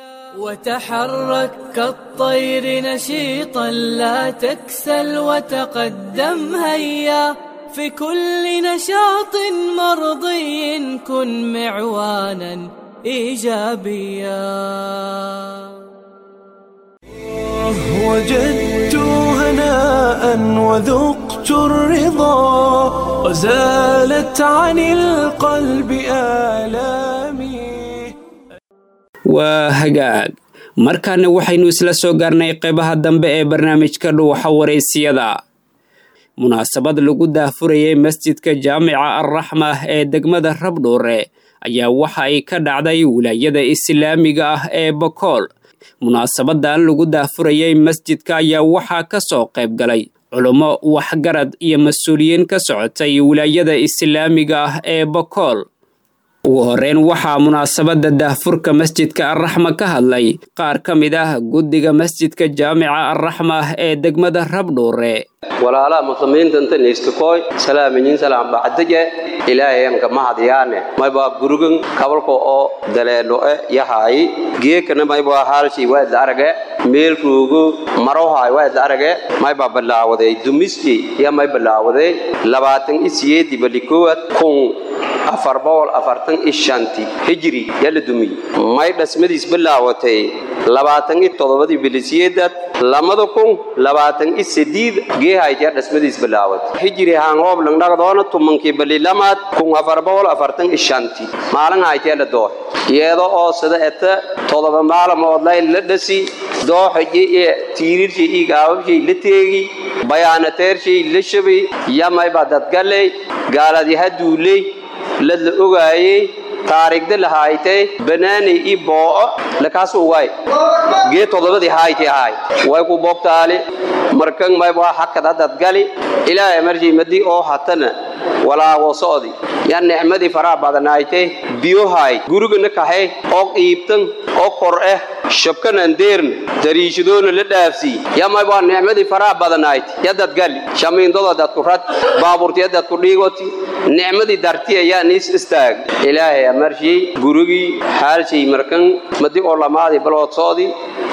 وتحرك كالطير نشيطا لا تكسل وتقدم هيا في كل نشاط مرضي كن معوانا ايجابيا وجدت هناء وذقت الرضا وزالت عن القلب آلامي waa hagaag markaana waxaynu isla soo gaarnay qeybaha dambe ee barnaamijka dhuuxa wareysiyada munaasabad lagu daahfurayay masjidka jaamica alraxma ee degmada rabdhuure ayaa waxa ay ka dhacday wilaayada islaamiga ah ee bokool munaasabadan lagu daahfurayay masjidka ayaa waxaa ka soo qayb galay culummo waxgarad iyo mas-uuliyiin ka socotay wilaayada islaamiga ah ee bokool ugu horeyn waxaa munaasabadda daahfurka masjidka alraxma ka hadlay qaar ka mid ah guddiga masjidka jaamica alraxma ee degmada rabdhuure walaalaha muslimiinta niiskakooy salaaminin salaam bacdaje ilaahayanka mahadyaane maybaa gurugan kabalka oo daleedhoe yahay geekana maybaa haalshay waadla arage meel ruugo marohay waadla arage maybaa balaawaday dumisti ya may balaawaday labaatan isiyeedi balikoowad kun afar boqol afartan iyo shanti hijri yaa la dumiyey may dhasmadiis bilaawatay labaatan iyo toddobadii bilisiyeedad lamada kun labaatan iyo sadiid geehaytyaa dhasmadiis bilaawatay hijri haangoob langdhagdoona tumankii balilamaad kun afar boqol afartan iyo shanti maalin haytyaa la doohay iyada oo sida eta toddoba maalamood lay la dhasi dooxaji iyo tiirirshay iyo gaababshay la teegi bayaanateershay la shabay yamaybaa dadgaley gaaladiha duuley ladla ogaayey taariigda la haaytay banaanay ii boo'o lakaasu waay gee toddobadii haaytay ahaay way ku boobtaali markan maybaa hakad haddad gali ilaahay marjii madii oo hatana walaago socdi yaa nicmadii faraha badanaaytay biyohaay gurigana kahay oo qiibtan oo kor eh shabkanan deerna dariishadoona la dhaafsii yaa maybaa nicmadii faraha badanaaytay yadad gali shamiindoda dadku rad baabuurti yadad ku dhiigoti nicmadii darti ayaa niis istaag ilaahay amarshii gurigii xaalshay markan madi oo lamaadii balood socdi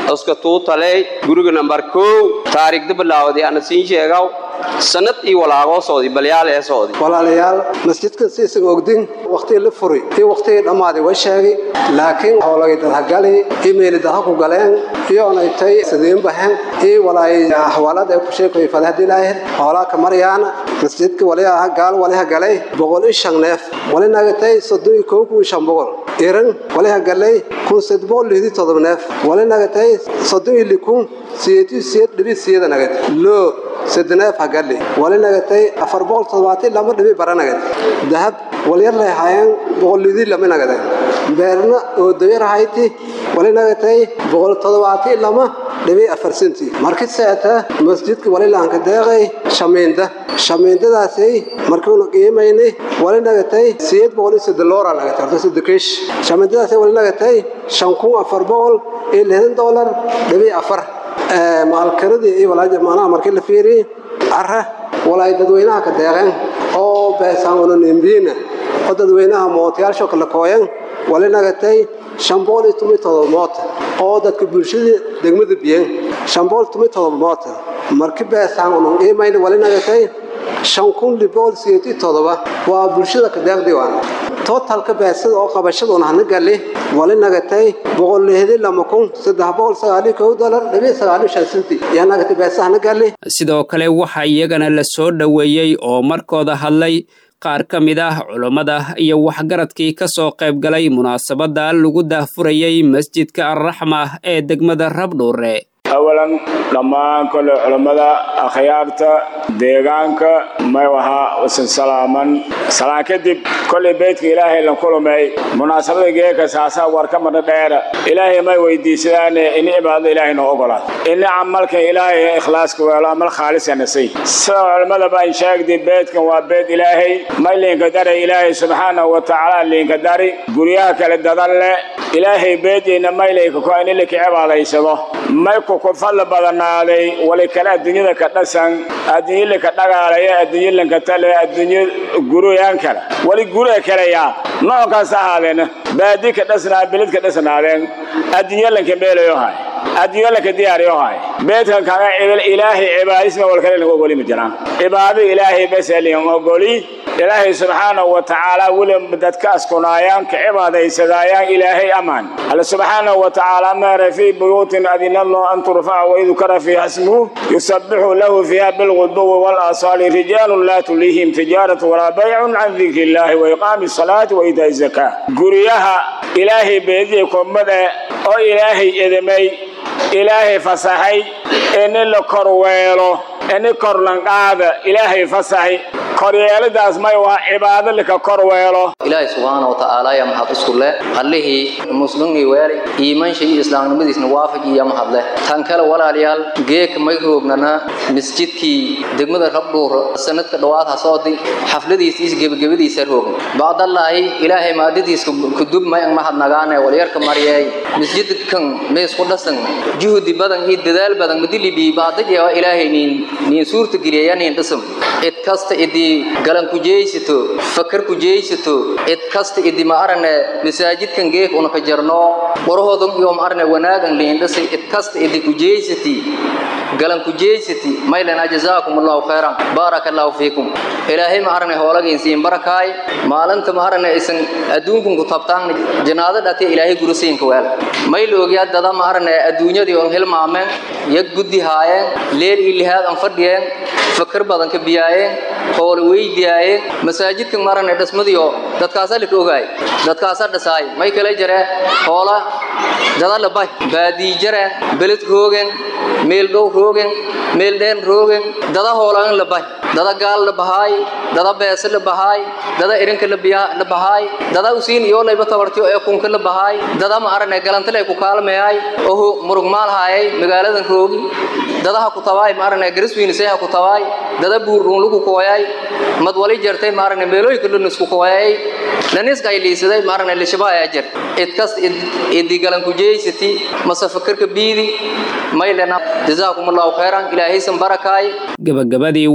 iska tuutaley guriga nambar kow taariikhda bilaawday ana siin sheegaw sanad iyo walaagoo soodi balyaal ee soodi walaalayaal masjidkan siisan ogdin waqtigii la furi iyo waqtigii dhammaaday way sheegay laakiin howlagay dadhagali imayli dadha ku galeen iyoonay tay sidiin bahen iyo walaay ahwaalada ay ku sheekoy fadahdi laahir hoolaa ka maryaana masjidka waliha gaal waliha galay boqol iyo shan neef wali nagatay soddon iyo kow kun iyo shan boqol iran waliha galay kun sed boqol lihdi todoba neef wali nagatay soddon iyo likun siyeetu siyeed dhibi siyada nagat loo sedneef hagali wali nagatay afar boqol toddobaatan lama dhibi bara nagat dahab walyar lehaayeen boqol lidi lama nagada beerna oo dayar hayti wali nagatay boqol toddobaatan lama dhibi afar senti markii seeta masjidka wali laanka deeqay shamiinda shamiindadaasay markuuna qiimaynay wali nagatay siyeed boqol iyo saddex loora nagatay horta saddex kiish shamiindadaasay wali nagatay shan kun afar boqol iyo lixdan doolar dhibi afar maalkaradii iyo walaaja maanaha markii la fiiriyey cara walaay dadweynaha ka deeqeen oo beesaan olonimbiina oo dadweynaha mootayaasho kala kooyan wali nagatay shan boqol iyo toban iyo todoba moota oo dadka bulshada degmada biyen shan boqol toban iyo todoba moota markii beesaan unan qiimayna wali nagatay shan kun liboqol sideed iyo todoba waa bulshada ka deeqdii waan totalka beesada oo qabashada un hana gali wali nagatay boqol lixdi lama kun saddex boqol sagaaliyo kow dolar dhibi sagaaliyo shan senti yaa nagatay beesa hana gali sidoo kale waxaa iyagana la soo dhoweeyey oo markooda hadlay qaar ka mid ah culummada iyo waxgaradkii ka soo qayb galay munaasabadda lagu daahfurayey masjidka alraxma ee degmada rabdhuure awalan dhammaan kole culammada akhyaarta deegaanka may wahaa wasan salaaman salaan kadib kolay beydka ilaahay lan kulumay munaasabada geeka saasaa war ka madha dheera ilaahay may weydiisadaane ini cibaadada ilaahay noo ogolaad ini camalkan ilaahay ikhlaaska weelo amal khaalisa nasay sida culammadaba an sheegday beydkan waa beyd ilaahay may liinka dari ilaahay subxaanahu wa tacaala liinka dari guryaha kale dadan leh ilaahay beydayna maylayka ko ini lika cibaadaysado may ku ku fadli badanaaday wali kale adduunyada ka dhasan adduunyo lika dhagaalaya adduunyo lanka tale adduunyo guruyaan kale wali guriga kaleyaa noocaas ahaadeen baadi ka dhasnaa bilid ka dhasnaadeen adduunyo lanka meelayo hay adduunyo lanka diyaariyo hay beedkan kaga cibil ilaahay cibaadisma wal kale lagu ogoli ma jiraan cibaado ilaahay bas liin ogoli ilaahay subxaanahu wa tacaala weli dadka askunaayaan ka cibaadaysadaayaan ilaahay amaan alle subxaanahu wa tacaala meera fii buyuutin adina allahu an turfaca waydukara fiiha ismuhu yusabbixu lahu fiiha bilguduwi walasaali rijaalun laa tulihim tijaaratu walaa baycun can dikri illaahi wa iqaami salaati wa iitaa'i zakaa guryaha ilaahay beediye kummade oo ilaahay edamay ilaahay fasaxay ini la korweelo ini korlanqaada ilaahay fasaxay koryeeladaas may waa cibaado lika korweelo ilaahay subxaana wa tacaala yaa mahad isku leh allihii muslimnii weelay iimansha iyo islaamnimadiisna waafaj iyo mahad leh tan kale walaalayaal geeka may roognana masjidkii degmada rabdhuur sanadka dhowaad ha soodi xafladiisa is gebagabadiisa roogn bacdallaahi ilaahay maadadiiska kudub may ang mahad nagaane walyarka maryeey masjidkan meesku dhasan juhdi badan iyo dadaal badan madilibi baadajeewa ilaahay niin niin suurta geliya niin dhisam cid kasta idii galan ku jeeysato fakar ku jeeysato cid kasta idii ma arane masaajidkan geek una ka jarno qorahoodan iyo ma arane wanaagan liin dhisay cid kasta idii ku jeeysati galan ku jeeysati maylana jazaakum allahu khayran barakallahu fiikum ilaahay ma arane hoolagin siin barakaay maalinta ma arane isan adduunkun ku tabtaan janaado dhate ilaahay gurisiinka weel mayl ogyaa dada ma arane adduunyadii on hilmaameen yag guddi haayeen leel iyo lihaad aan fadhiyeen fakar badan ka biyaayeen hoole weydiyaayeen masaajidkan ma arane dhismadiyo dadkaasa lika ogaay dadkaasa dhisaay may kala jaree hoola dada labay baadii jareen beled roogen meel dhow roogen meel dheen roogen dada hoolaan labay dada gaal la bahaay dada beese la bahaay dada irinka la bahaay dada usiin iyo layba tabartiyo ee kunka la bahaay dada ma arane galantale ku kaalmeeyay oho murug maal haayay magaaladan roogi dadaha ku tabaay ma arane gariswiin seeha ku tabaay dada buurun lagu kooyay mad wali jartay ma arane meelooyinka dhan isku kooyay laniska ay liisaday ma arane lishabaa ajar idkas idi galan ku jeeysati masafakarka biidi maylana jazaakum allahu khayran ilaahay san barakaay gabagabadii waxaa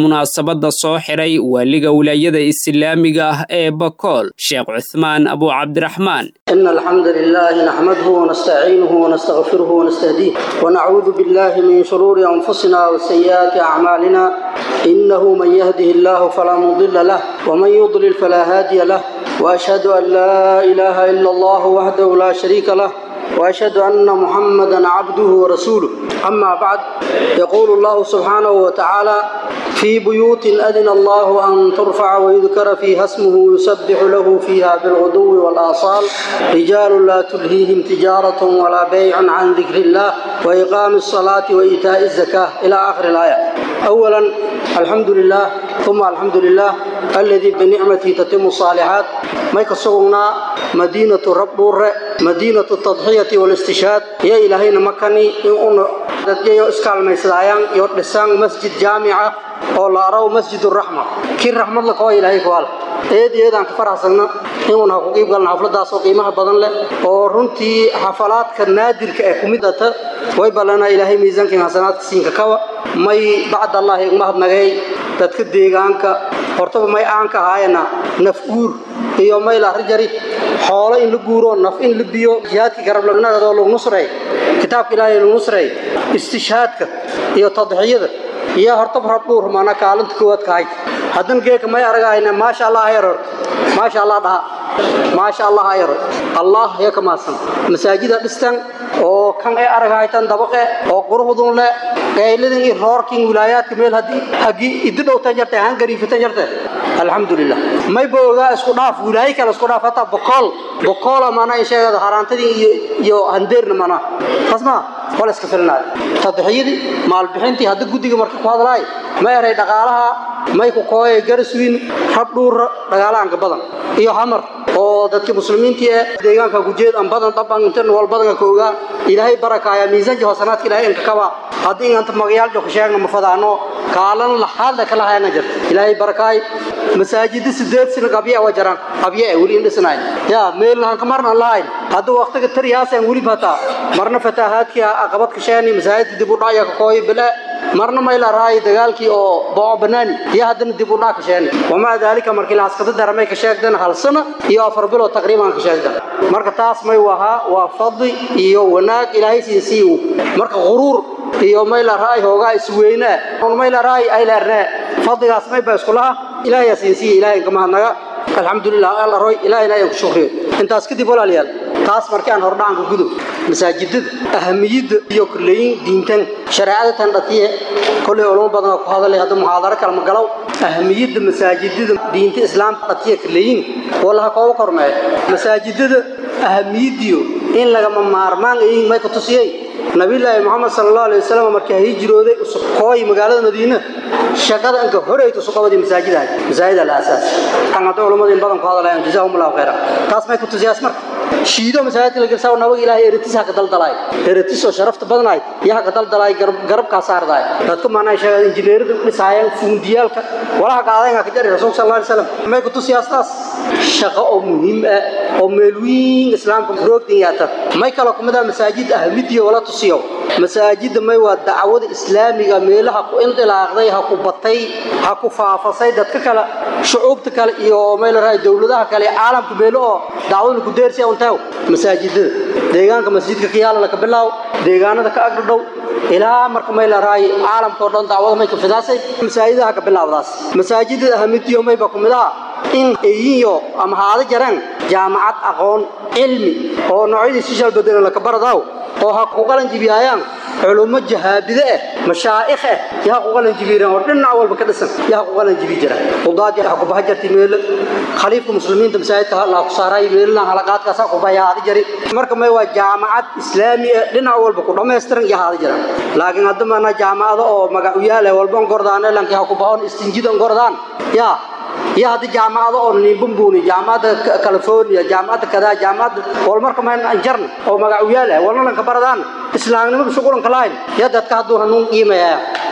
munaasabadda soo xiray waaliga wilaayada islaamiga ah ee bakool sheekh cuthmaan abu cabdiraxmaan إن الحمد لله نحمده ونستعينه ونستغفره ونستهديه ونعوذ بالله من شرور أنفسنا وسيئات أعمالنا إنه من يهده الله فلا مضل له ومن يضلل فلا هادي له وأشهد أن لا إله إلا الله وحده لا شريك له وأشهد أن محمدا عبده ورسوله أما بعد يقول الله سبحانه وتعالى في بيوت أذن الله أن ترفع ويذكر فيها اسمه يسبح له فيها بالغدو والآصال رجال لا تلهيهم تجارة ولا بيع عن ذكر الله وإقام الصلاة وإيتاء الزكاة إلى آخر الآية أولا الحمد لله ثم الحمد لله الذي بنعمته تتم الصالحات ما يكسونا مدينة رب مدينة التضحية والاستشهاد يا إلهينا مكاني إن dadkayo iskaalmaysadayaan iyo dhisaan masjid jaamica oo la araw masjid raxma kii raxmad la koo ilaahay kuwal eed eedaan ka faraxsana inuun ha ku qiib galna xafladaas oo qiimaha badan leh oo runtii xafalaadka naadirka ee kumid ata way ballanaa ilaahay miisaankiin xasanaadka siinka kawa may bacd allahi igmahadnagay dadka deegaanka hortaba may aan ka ahaayana naf guur iyo may larijari xoolo in la guuro naf in la biyo jihaadkii garablagnadoo lagu nusray kitaabka ilaahay lagu nusray istishhaadka iyo tadxiyada iyo hortaba rabdhuur mana kaalinta koowaad ka hayd haddana geeka may aragayna maasha allah ha yarorto maasha allah dhaha maasha allah ha yaro allah ya ka maadsan masaajida dhistan oo kan ay aragaytan dabaqe oo quruxdun le qayladin iyo roorkin wilaayaadka meel haddii haggii iddi dhowtan jarte han gariifatan jarte alxamdulilah may boogaa isku dhaaf wilaayo kale isku dhaaf hataa bokool bokoola mana in sheegada haraantadii iyo iyo handeerna mana tasma wala iska filnaad tadxiyadii maalbixintii hadda guddiga marka ku hadlaay ma eray dhaqaalaha may ku kooye garaswiin rabdhuura dhagaalaanka badan iyo hamar oo dadka muslimiintii ee deegaanka gujeed aan badan daban intan wal badan ka ogaa ilaahay barakaaya miisaanka hosanaadka ilaahay inka kaba haddii inta magayaal joog sheegna ma fadaano kaalan la hadda kala hayna jirta ilaahay barakaay masaajida sideed sina qabya waa jaraan qabya wali in dhisnayn ya meel han kamarna lahayn hadda waqtiga tariyaasaan wali bata marna fatahaadkii aqabad ka sheeni masaajidka dib u dhacaya ka kooy bila marna may la raay dagaalkii oo boo banaani iyo haddana dib u dhac ka sheeni wamaa daalika markii la askada daramay ka sheegdan hal sano iyo afar bilood taqriiban ka sheegdan marka taas may wahaa waa fadli iyo wanaag ilaahay siin siiyo marka quruur iyo may la raay hoogaa isweynaa on may la raay ay leernaa fadligaas may ba isku laha ilaahay siin siiyo ilaahay kama hadnaga alxamdulilah alla roy ilaahayna ayaan ku shukriyo intaas kadib walaalayaal taas markii aan hordhacanka gudub masaajidada ahamiyadda iyo kuleeyin diintan shareecada tan dhatiye kolley culamo badan ku hadalay hadda muxaadaro kale ma galow ahamiyadda masaajidada diinta islaamka dhatiye kuleeyin wallaha kooba kormeeyo masaajidada ahamiyadiyo in lagama maarmaan ayin may ku tusiyey nabiyullaahi moxamed sala allahu alayhi wasallam markii ay hijrooday kooy magaalada madiina shaqada inka horeyta suqabadii masaajidahay masaajida la aasaas kan hadda culamadu in badan ku hadlayaan jazaahum allahu khayra taas may ku tusiyaas marka shiido masaajidka la gelsaa nabaga ilaahay eretis ha ka daldalaay eretis oo sharafta badanaay iyo ha ka daldalaay garabkaa saardaay dadka maanaa sheegay injineerada dhisaayeen fuundiyaalka walaha qaadayga ka jari rasuulka sallallahu alayhi wasallam may ku tusiyaas taas shaqo oo muhiim ah oo meel weyn islaamka roogdan yaata may kala kumid ah masaajid ahmidiyo wala tusiyo masaajidda may waa dacwada islaamiga meelaha ku indilaaqday ha ku batay ha ku faafasay dadka kale shucuubta kale iyo may la raay dowladaha kale caalamka meelo oo dacwada ku deersi untaa masaajidada deegaanka masjidka kiyaala laka bilaw deegaanada ka agdhow ilaa marka may la raay caalamka oo dhan dacwada may ka fidaasay masaajidaha ka bilaawdaas masaajidada ahmidiyo may ba kumid ah in eyiyo ama haada jaraan jaamacad aqoon cilmi oo noocyadii sishal bedelan laka baradaw oo ha ku qalan jibiyayaan culummo jahaabide ah mashaa'ikh ah yaa ku qalan jibiyaan oo dhinac walba ka dhisan yaa ku qalan jibi jira qudaadi ha ku baxa jirtay meel khaliifka muslimiinta masaajidka la ku saaray meelna halaqaadkaas ku bayaadi jari marka may waa jaamacad islaami ah dhinac walba ku dhameystiran yaa haada jira laakiin hadda maana jaamacado oo magac u yaala walba gordaan lanki ha ku baxoon istinjidan gordaan yaa iyo hadda jaamacado oo nimbumbuuni jaamacadda california jaamacadda kadaa jaamacadda wal marka ma anjarna oo magac u yaala walna lanka baradaan islaamnimada shuqulanka lahayn ya dadka hadduu hanuun qiimayaya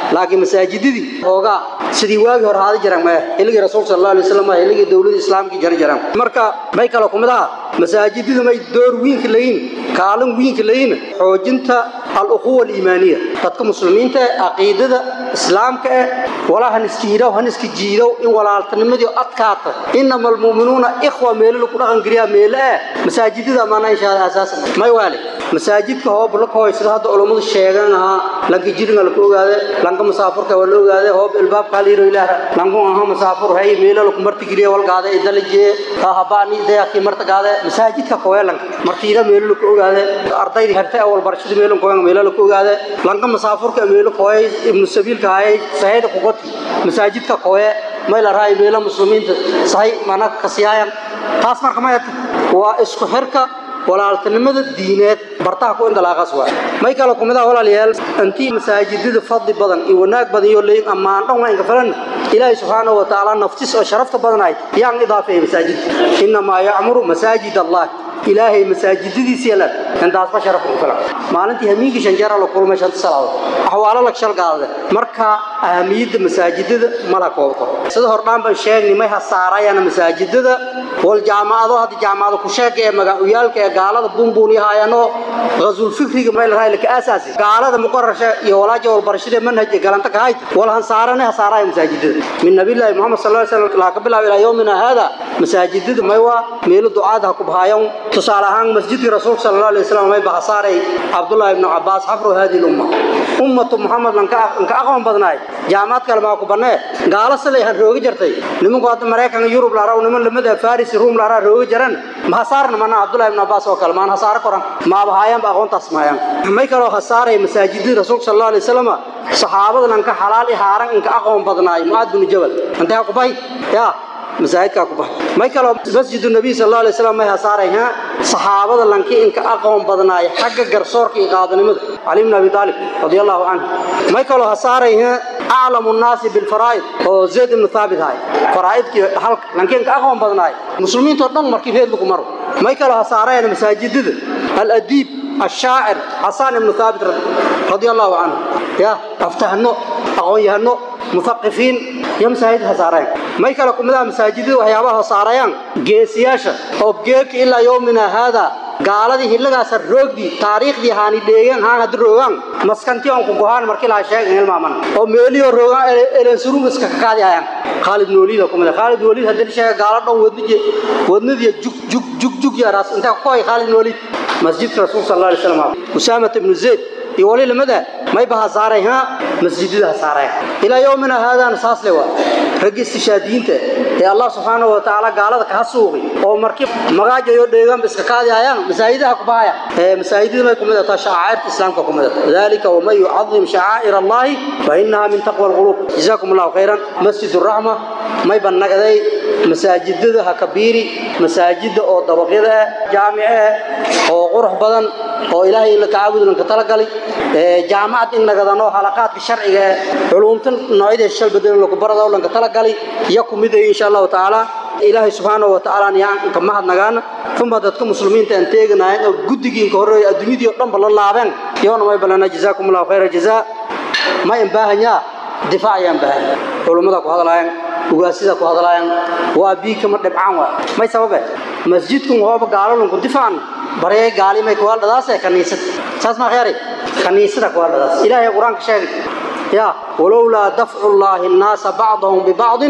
laakiin masaajidadii hoogaa sidii waagi hore haada jiraan maya xilligii rasuulka sal alla alay wasalam xilligii dowladda islaamkii jari jiraan marka may kale kumid aha masaajidadu may door wiinka layiin kaalin wiinka layiin xoojinta al-ukhuwa aliimaaniya dadka muslimiinta ee caqiidada islaamka eh walaa han iska hidhow han iska jiidow in walaaltanimadii adkaata inama almu'minuuna ikhwa meelo lagu dhaqan geliyaa meelo eh masaajidada maana inshaalla asaasan may waale masaajidka hoob la kooy sida hadda culummadu sheegan ahaa lanka jiringa la ku ogaade lanka musaafurka waa la ogaade hoob ilbaabka liiro ilaah lanku aha musaafur hay meelo lagu marti geliya walgaade idalaje habaani deeqi marta gaade masaajidka kooy lanka martiira meelo lagu ogaade ardaydi hartay awal barashada meelo kooy meelo lagu ogaade lanka musaafurka meelo kooy ibnu sabiilka hay saheeda ku qoti masaajidka kooy may la raay meelo muslimiinta sahay mana kasiyaayan taas marka ma waa isku xirka walaaltinimada diineed bartaha ku indalaaqas waa may kale kumida walaalayaal intii masaajidada fadli badan iyo wanaag badan iyo leeyin ammaan dhan waa inka filan ilaahay subxaanahu wa tacaala naftis oo sharafta badanayd yaan idaafeeyay masaajidka innamaa yacmuru masaajid allah ilaahay masaajidadiisa yeelan intaasba sharaf ku filan maalintii hamiinkii shan jeer la kulmay shanta salaadood axwaalo la shal qaadade marka ahamiyadda masaajidada mala koobto sida hordhaan baan sheegnay may hasaarayana masaajidada wal jaamacado hadda jaamacado ku sheega ee magacyaalka ee gaalada buunbuuniyahaayano غزول فكري ما لها لك أساسي قال هذا مقرر iyo walaaja wal barashada manhaj galanta ka hayd wal hansaarana hasaaraya masaajidada min nabi ilaahi muhammad sallallahu alayhi wasallam la ka bilaab ila yawmina hada masaajidada may waa meel ducaada ku bahayaan tusaale ahaan masjidka rasuulka sallallahu alayhi wasallam may bahasaaray abdullah ibn abbas xafru hadi umma ummatu muhammad lan ka ka aqoon badnaay jaamacad kale ma ku banee gaala salay han rooga jartay nimanku hadda mareykanka yurub la raaw niman lamada faris room la raaw rooga jaran ma hasaarna mana abdullah ibn abbas oo kale ma hasaar koran ma bahayaan ba aqoontaas maayaan may kaloo hasaaray masaajidada rasuulka sallallahu alayhi wasallam saxaabada lan ka xalaal ihaaran in ka aqoon badnaay muad bin jabal anta ku bay ya masaajidka ku bax may kaloo masjidu nabi sallallahu alayhi wasallam may hasaaray ha saxaabada lanki in ka aqoon badnaay xagga garsoorka iyo qaadanimada ali ibn abi talib radiyallahu anhu may kaloo hasaaray ha a'lamu an-nas bil fara'id oo zayd ibn thabit hay fara'idki halka lanki in ka aqoon badnaay muslimiinta dhan markii reed lagu maro may kaloo hasaarayna masaajidada al-adib الشاعر حسان بن ثابت رضي الله عنه يا افتهنو اقون يهنو مثقفين يا مساجد هسارين ما يكلا كمدا مساجد وحيابها هساريان جيسياشا او جيك الى يومنا هذا gaaladii hillagaas roogdi taariikhdii haani dheegan haan had roogan maskantii aan ku go'aan markii la sheegay in maaman oo meeliyo roogan eleen surung iska ka qaadi ayaan Khalid Noolid oo kumada Khalid Noolid hadii sheegay gaala dhan wadnije wadnadii jug jug jug jug yaras inta ku ay Khalid Noolid masjid rasuul sallallahu alayhi wasallam Usama ibn Zayd iyo wali lamada may baha saaray ha masjidada saaray ila yoomina haadan saas lewa ragista shaadiinta ee Allah subhanahu wa ta'ala gaalada ka suuqi oo markii magaajo iyo dheegan iska qaadi ayaan masaajidaha ku baaya ee masaajidada may kumada ta shaaciirta islaamka kumada dalika wa may yu'azzim sha'air Allah fa innaha min taqwa al-qulub jazakum Allah khairan masjidur rahma may banagaday masaajidada ha kabiiri masaajida oo dabaqyada jaamice oo qurux badan oo ilaahay la taawud lan ka talagalay ee jaamacad in laga dano halaqaadka sharciga culumtan noocyada shal bedel lagu barado lan ka talagalay iyo kumid insha Allah taala ilaahay subhanahu wa ta'ala yaan ka mahad nagaana kuma dadka muslimiinta aan teeganahay oo gudigiin ka horeey adduunyadii oo dhan bal laaban yoona may balana jazaakumullahu khayra jazaa ma in baahanya difaacayaan baahan culimada ku hadlayaan ugaasida ku hadlayaan waa bii kama dhibcaan waa may sababe masjidku hooba gaalalun ku difaacan bariyay gaali may ku hadladaas kaniisad saas ma khayri kaniisada ku hadladaas ilaahay quraanka sheegay يا ولولا دفع الله الناس بعضهم ببعض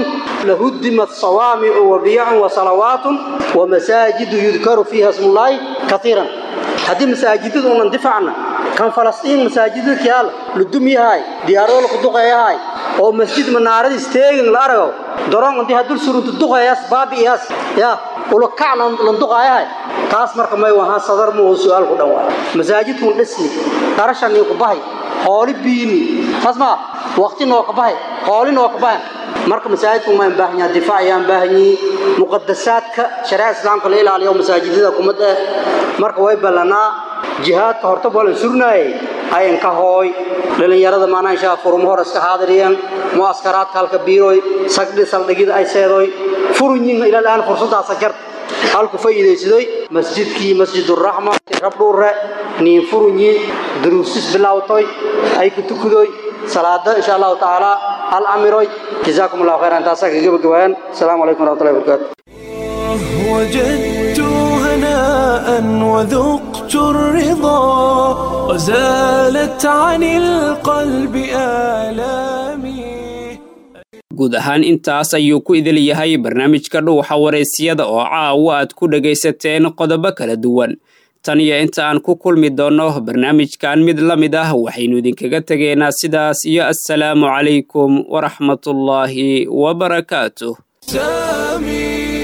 لهدمت صوامع وبيع وصلوات ومساجد يذكر فيها اسم الله كثيرا هذه مساجد أن دفعنا كان فلسطين مساجد كيال لدمي هاي ديارو لقدقة هاي oo masjid manaarad isteegin la arago daroon intii hadul suruntu duqayaas baabiyaas ya ulo kacna lan duqayahay taas marka may waha sadar mu su'aal ku dhawaa masaajidku dhisni qarashan ku bahay xooli biini tasma waqti noo ka bahay xooli noo ka bahay marka masaajidku ma baahan yahay difaac ayaan baahan yihiin muqaddasaadka shariica islaamka la ilaaliyo masaajidada kumada marka way balanaa jihaadka horta bolan surnaayay ayan ka hooy dhalinyarada maana insha furum hor iska haadiriyeen muaskaraadka halka biiroy sagdi saldhigida ay seedoy furunyin ila laan fursadaas jar halku faa'iideysaday masjidkii masjidur rahma rabdhuure niin furunyi duruusis bilawtoy ay ku tukudoy salaada insha allahu tacaala hal amiroy jazaakum allahu khayran taasaa kaga gabagabayaan asalaamu calaykum waraxmatullahi wabarakaatu وجدت هناء وذقت الرضا وزالت عن القلب آلامي guud ahaan intaas ayuu ku idil yahay barnaamijka dhuuxa waraysyada oo caawa aad ku dhegaysateen qodobo kala duwan tan iyo inta aan ku kulmi doonno barnaamijkan mid la mid ah waxaynu idinkaga tegaynaa sidaas iyo assalaamu calaykum waraxmatullaahi wabarakaatuh سامي